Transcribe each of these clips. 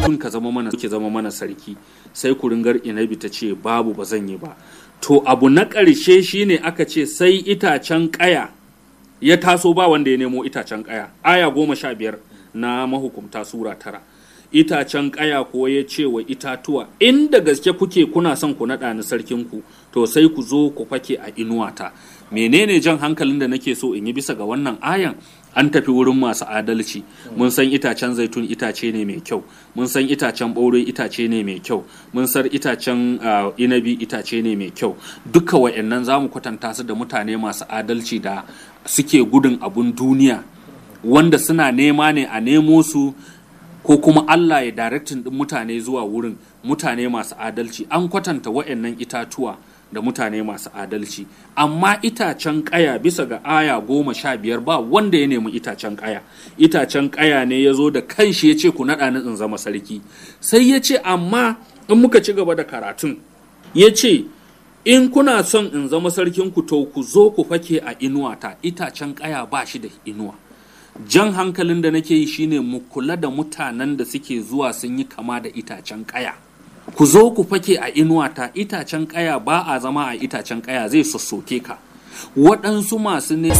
kun ka zama mana ke zama mana sarki sai kuringar inabi ta ce babu ba zan yi ba to abu na ƙarshe shine aka ce sai itacen ƙaya ya taso ba wanda ya nemo itacen ƙaya aya goma sha biyar na mahukumta sura tara itacen ƙaya ko ya ce wa itatuwa inda gaske kuke kuna son ku naɗa ni sarkinku to sai ku zo ku fake a inuwata menene jan hankalin da nake so in yi bisa ga wannan ayan an tafi wurin masu adalci mun san itacen zaitun itace ne mai kyau mun san itacen ɓaure itace ne mai kyau mun san itacen uh, inabi itace ne mai kyau duka wa'annan za mu kwatanta su da mutane masu adalci da suke gudun abun duniya wanda suna nema ne a nemo su ko kuma Allah ya daraktin din mutane zuwa wurin mutane masu adalci an kwatanta wa'annan itatuwa da mutane masu adalci amma itacen kaya bisa ga aya goma sha biyar ba wanda ya nemi itacen kaya itacen kaya ne ya zo da kanshi ya ce ku naɗa ni in zama sarki sai ya ce amma in muka ci gaba da karatun ya ce in kuna son in zama sarkinku to ku zo ku fake a inuwata itacen kaya ba shi da inuwa jan hankalin da nake yi shine mu kula da mutanen da suke zuwa sun yi kama da itacen kaya ku zo ku fake a inuwata itacen kaya ba a zama a itacen kaya zai sossoke ka waɗansu masu ne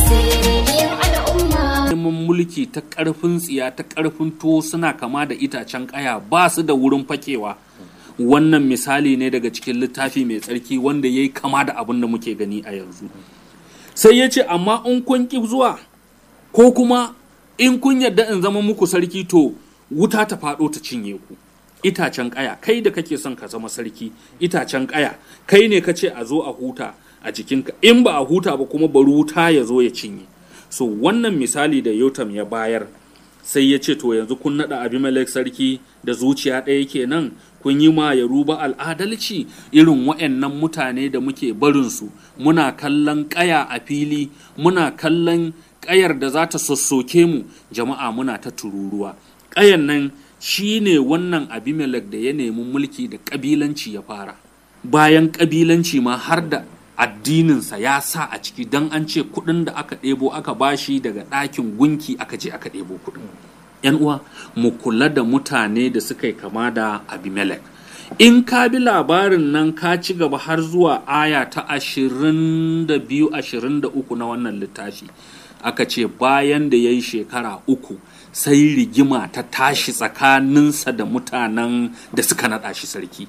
neman mulki ta ƙarfin tsiya ta ƙarfin tuwo suna kama da itacen kaya ba su da wurin fakewa wannan misali ne daga cikin littafi mai tsarki wanda ya yi kama da abin da muke gani a yanzu sai ya ce amma in kun ƙi zuwa ko kuma in kun yarda in zama muku sarki to wuta ta faɗo ta cinye ku itacen ƙaya kai da kake son ka zama sarki itacen ƙaya kai ne ka ce a zo a huta a jikinka in ba a huta ba kuma bari wuta ya zo ya cinye so wannan misali da yotam ya bayar sai ya ce to yanzu kun naɗa abimelek sarki da zuciya ɗaya kenan kun yi ma ya ruba al'adalci irin wa'annan mutane da muke barinsu muna kallon ƙaya a fili muna kallon ƙayar da za ta sossoke mu jama'a muna ta tururuwa ƙayan nan shi ne wannan abimelek da ya nemi mulki da ƙabilanci ya fara bayan ƙabilanci ma har da addininsa ya sa a ciki don an ce kuɗin da aka ɗebo aka bashi daga ɗakin gunki aka je aka ɗebo kuɗin yan uwa mu kula da mutane da suka yi kama da abimelek in ka bi labarin nan ka ci gaba har zuwa aya ta ashirin da biyu ashirin da uku na wannan littafi aka ce bayan da ya yi shekara uku sai rigima ta tashi tsakaninsa da mutanen da suka naɗa shi sarki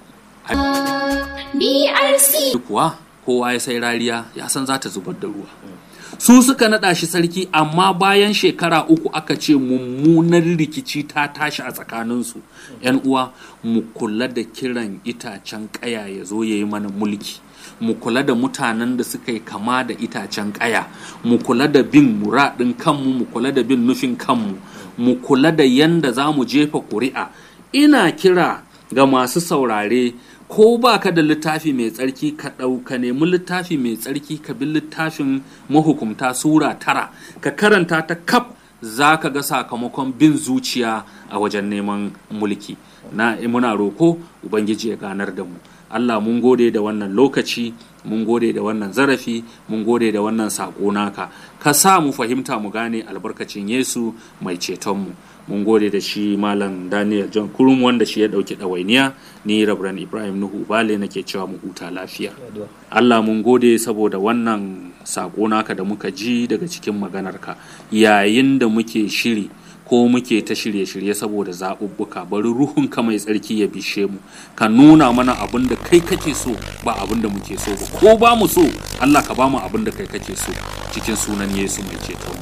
BRC kuwa kowa ya sai rariya ya san za ta zubar da ruwa su suka naɗa shi sarki amma bayan shekara uku aka ce mummunar rikici ta tashi a tsakaninsu yan uwa mu kula da kiran itacen ƙaya ya zo ya yi mana mulki mu kula da mutanen da suka yi kama da itacen ƙaya mu kula da bin muradin kanmu mu kula da bin nufin kanmu mu kula da yanda za mu jefa ƙuri'a ina kira ga masu saurare ko ba ka da littafi mai tsarki ka ɗauka nemi littafi mai tsarki ka bi littafin mahukumta sura tara ka karanta ta kaf za ka ga sakamakon bin zuciya a wajen neman mulki na muna roko ubangiji ya ganar da mu Allah mun gode da wannan lokaci mun gode da wannan zarafi mun gode da wannan saƙo naka ka sa mu fahimta mu gane albarkacin Yesu mai cetonmu mun gode da shi malam Daniel John Kurum wanda shi ya ɗauki ɗawainiya ni Rabran Ibrahim Nuhu Bale nake cewa mu huta lafiya Allah mun gode saboda wannan saƙo naka da muka ji daga cikin maganarka yayin da muke shiri ko muke ta shirye-shirye saboda zaɓuɓɓuka bari ruhunka mai tsarki ya bishe mu ka nuna mana abin da kai kake so ba abin da muke so ba ko ba mu so Allah ka ba mu abin da kai kake so cikin sunan Yesu mai ceto